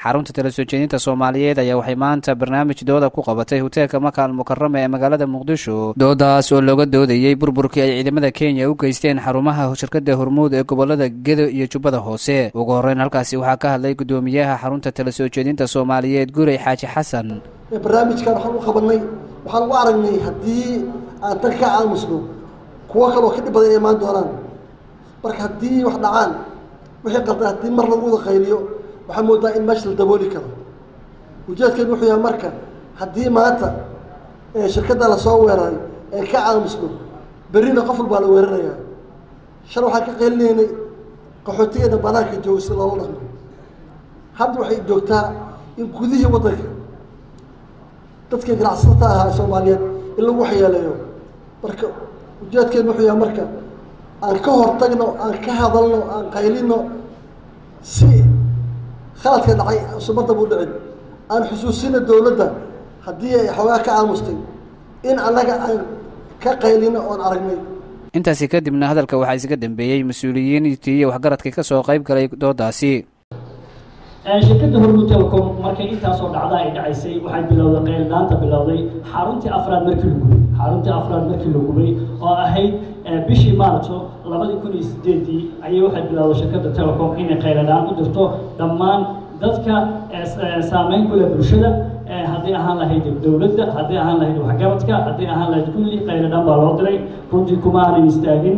xarunta tala soo jeedinta soomaaliyeed ayaa waxay maanta barnaamij dooda ku qabatay hoteelka maka al mukarama ee magaalada muqdisho doodaas oo looga doodayey burburkii ay ciidamada kenya u geysteen xarumaha shirkada hormuud ee gobolada gedo iyo jubbada hoose ugu horreyn halkaasi waxaa ka hadlay guddoomiyaha xarunta tala soo jeedinta soomaaliyeed guray xaaji xasan barnaamijkan waxaan u qabanay waxaan u aragnay haddii aan tan ka aamusno kuwo kaloo ka dhib badan inay imaan doonaan marka haddii wax dhacaan wixii qaldan haddii mar lagu wada qayliyo waxaa moodaa in meesha la dabooli karo ujeedkeedu wuxuu yahay marka haddii maanta shirkadda lasoo weeraray ee ka aamusno berrina qof walbaa la weerarayaa shal waxaan ka qaylinaynay qaxootigeena banaanka jooga si loola dhaqmo hadda waxay joogtaa in gudihii waddanka dadka ganacsatada ahaa soomaaliyeed in lagu waxyeeleeyo marka ujeedkeedu wuxuu yahay marka aan ka hortagno aan ka hadalno aan qaylino si khaladka dhacay sumadaba u dhicin aan xusuusino dowladda haddii ay xoogaa ka aamustay in annaga aan ka qaylino oon aragnay intaasi kadibna hadalka waxaa isaga dambeeyey mas-uuliyiintii iyo waxgaradkii ka soo qayb galay doodaasi shirkadda hormuud telecom markay intaasoo dhacda ay dhacaysay waxay bilowday qayldhaanta bilowday xaruntii afraad markii la gubay xaruntii afraad markii la gubay oo ahayd bishii maarjo labadii kun iyo sideedii ayay waxay bilowday shirkadda telecom inay qayladhaan u dirto dhammaan dadka saameyn ku leh bulshada haddii ahaan lahayd dowladda haddii ahaan lahayd waxgaradka haddii ahaan lahayd kulli qayladhaan baa loo diray runtii kuma aanan istaagin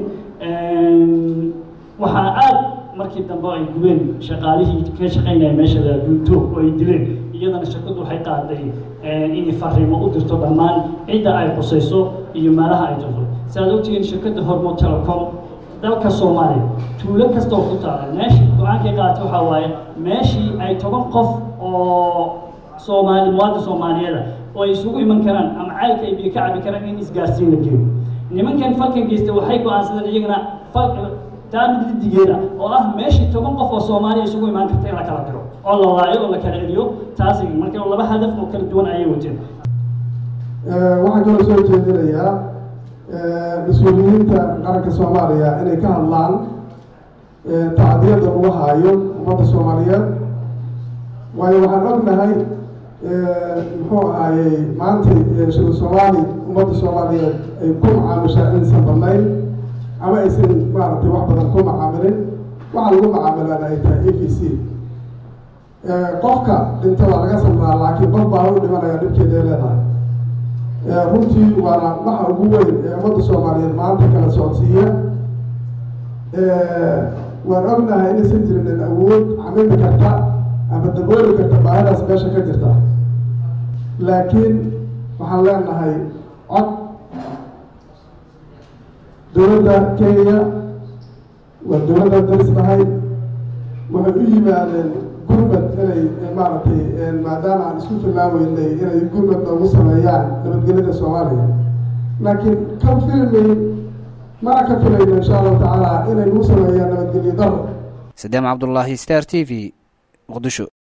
waxaa aad markii dambe ay gubeen shaqaalihii ka shaqaynaya meesha duunto oo ay dileen iyadana shirkaddu waxay qaaday inay fariimo u dirto dhammaan cidda ay qusayso iyo meelaha ay dirto si aad ogtihiin shirkadda hormuud telecom dalka soomaaliya tuulo kastoo ku taala meeshii go-aankay qaatay waxaa waaye meeshii ay toban qof oo soomaali muwaadin soomaaliyeeda oo ay isugu iman karaan ama caylka ay biyo ka cabi karaan in isgaarsiin la geeyo nimankan falkan geystay waxay go-aansadeen iyagana fal taamid lidigeeda oo ah meeshii toban qof oo soomaaliya isugu imaan karta in la kala diro oo la waayo oo la kala celiyo taasi marka laba hadaf oo kala duwan ayay wateen waxaan kaloo soo jeedinayaa mas-uuliyiinta qaranka soomaaliya inay ka hadlaan tacdiyada lagu haayo ummadda soomaaliyeed waayo waxaan ognahay muxuu ahaayey maantay shil soomaali ummadda soomaaliyeed ay ku macaamishaa inaysan badnayn ama aysan maaragtay wax badan ku macaamilin waxaa lagu macaamilaan ay tahay a b c qofka dhinta waa laga samraa laakiin qof baa u dhimanaya dhibkeeda ay leedahay runtii waana waxa ugu weyn ee ummadda soomaaliyeed maanta kala socodsiiya waan ognahay inaysan jirinin awood camimi karta ama dabooli karta baahidaas meesha ka jirta laakiin waxaan leenahay cod dowladda kenya waa dowladda darisnahay waxay u yimaadeen gurmad inay maaragtay maadaama aan isku filaaweynay inay gurmad noogu sameeyaan nabadgelyada soomaaliya laakiin ka filmayn mana ka filayno insha allahu tacaala inay nagu sameeyaan nabadgelyo daro sadeem cabdullaahi star t v muqdisho